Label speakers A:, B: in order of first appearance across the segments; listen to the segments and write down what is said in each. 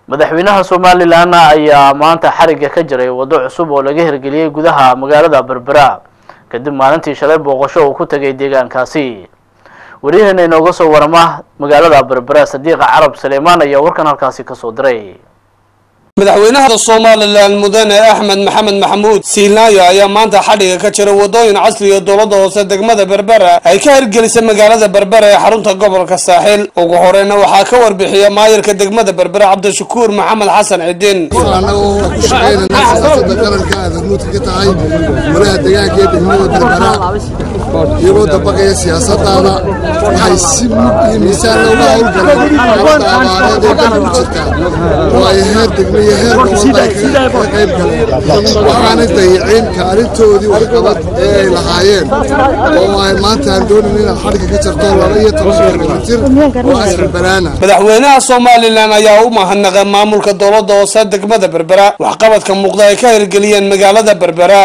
A: madaxweynaha somalilan ayaa maanta xarigga ka jiray waddo cusub oo laga hirgeliyey gudaha magaalada berbera kadib maalintii shalay booqasho uu ku tegay deegaankaasi waryaheena inooga soo warama magaalada berbera sadiiqa carab suleymaan ayaa warkan halkaasi kasoo diray
B: madaxweynaha somalilan mudane axmed maxamed maxamuud siilaayo ayaa maanta xadhiga ka jira wadooyin casriga dowladda hoose degmada berbera ay ka hirgelisay magaalada berbera ee xarunta gobolka saaxil ugu horeyna waxaa ka warbixiya maayarka degmada berbera cabdishakuur maxamed xasan cidin
C: annaga oo ku shaqaynana siyaasada qaranka aad hormuudka ka tahay golaha deegaanka ee degmada berbera iyagoo dabaqaya siyaasadaada waxay si mug iyo miisaan looga howlgaleen xaaladda abaareed ee dalka ku jirta oo ay heer degme iyo heer gobolda ay kaga qayb galeen waxaanay dayicin kaalintoodii waxqabad ee ay lahaayeen oo ay maanta aan doonin inaad xadhigga ka jarto laba iyo toban kilomitir oo asrbanaana
B: madaxweynaha somalilan ayaa u mahadnaqay maamulka dowladda hoose degmada berbera waxqabadka muuqda ay ka hirgeliyeen magaalada berbera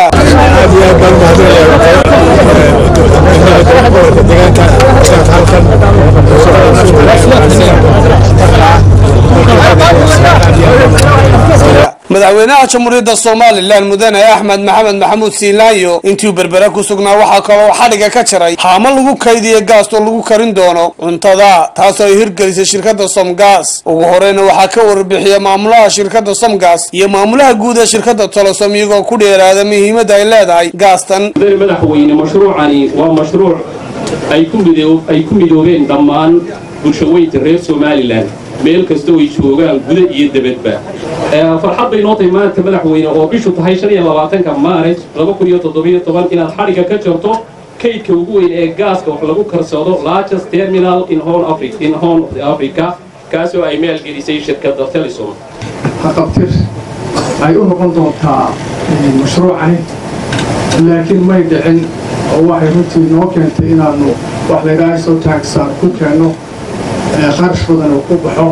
B: madaxweynaha jamhuuriyadda somalilan mudane axmed maxamed maxamuud siilaayo intii berbera ku sugnaa waxaa kaloo xadhiga ka jiray haamo lagu kaydiya gaas oo lagu karin doono cuntada taasoo ay hirgelisay shirkadda somgas ugu horeyna waxaa ka warbixiya maamulaha shirkadda somgas iyo maamulaha guud ee shirkadda tolosom iyagoo ku dheeraada muhiimadda ay leedahay gaastan
D: madaxweyne mashruucani waa mashruuc ay ku midoobeen dhammaan bulshaweynta reer somalilan meel kasta ay joogaan guda iyo debadba farxad bay noo tahay maanta madaxweyne oo bishu tahay shan iyo labaatanka maarij laba kun iyo toddobiyo toban inaad xadhigga ka jarto kaydka ugu weyn ee gaaska wax lagu karsado largest terminal in horn africa in horn africa kaasoo ay maalgelisay shirkadda telesom
E: haqabtir ay u noqon doontaa mashruucani laakiin may dhicin oo waxay runtii noo keentay inaannu wax laydhaha soo taagsaan ku keenno qarash badan uu ku baxo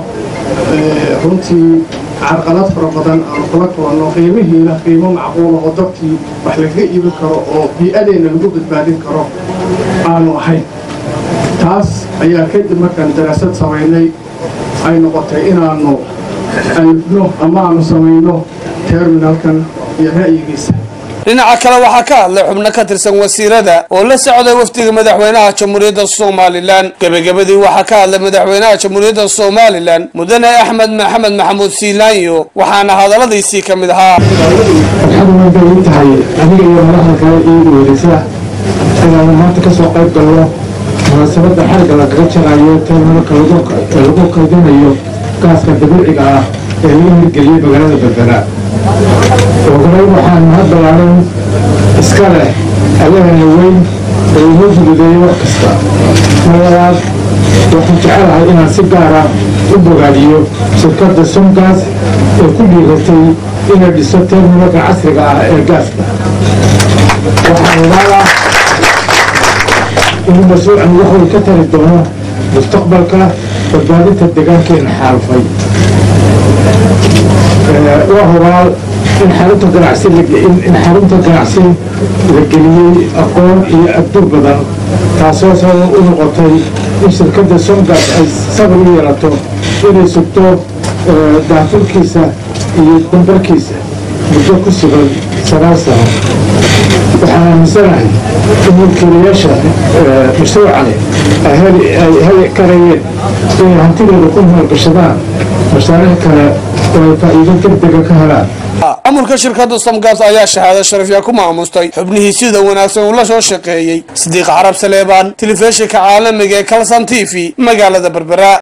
E: runtii carqalad fara badan aanu kula kulanno qiimihiina qiimo macquula oo dadkii wax lagaga iibin karo oo bii-adeenna lagu badbaadin karo aanu ahayn taas ayaa kadib markaan daraasad samaynay ay noqotay inaannu alifno ama aanu samayno terminalkan iyo ra'yigiisa
B: dhinaca kale waxaa ka hadlay xubno ka tirsan wasiirada oo la socday wafdiga madaxweynaha jamhuuriyadda somalilan gebagabadii waxaa ka hadlay madaxweynaha jamhuuriyadda somalilan mudane axmed maxamed maxamuud siilaanyo waxaana hadalladiisii ka mid ahaa
F: waxaad u tahay aniga iyo madaxda kale iigu weerisa inaanu maanta ka soo qayb galno munaasabadda xarigga lagaga jarayo terminalka lagu kaydinayo gaaska dabiiciga ah ee laga hirgeliyey magaalada berbera ogoray waxaan mahad ballaaran iska leh allahana weyn ee inoo fududeeyey wax kasta malabaad waxaan jecelahay inaan si gaara u bogaadiyo shirkadda somgas ee ku dhiiratay inay dhiso terminalka casriga ah ee gaaska waxaan ilaalaa inuu mashruucan waxuu ka tari doono mustaqbalka badbaadinta deegaankeena xaalfay waa hubaal in xarunta ganacsi in xarunta ganacsi la geliyey aqoon iyo adduun badan taasoo sabab u noqotay in shirkadda somgas ay sabir u yeelato inay sugto daafurkiisa iyo dambarkiisa muddo ku sugan sagaal sano waxaan aaminsanahay in mulkiilayaasha mashruucani ay heli karayeen inay hantidooda ku maalgashadaan mashaariic kale oo ay faa'iido degdega ka helaan
B: maamulka shirkadda somgas ayaa shahaado sharafya ku maamustay xubnihii sida wanaagsan uu la soo shaqeeyey sidiiq carab saleebaan telefishinka caalamiga ee kalsan t v magaalada berbera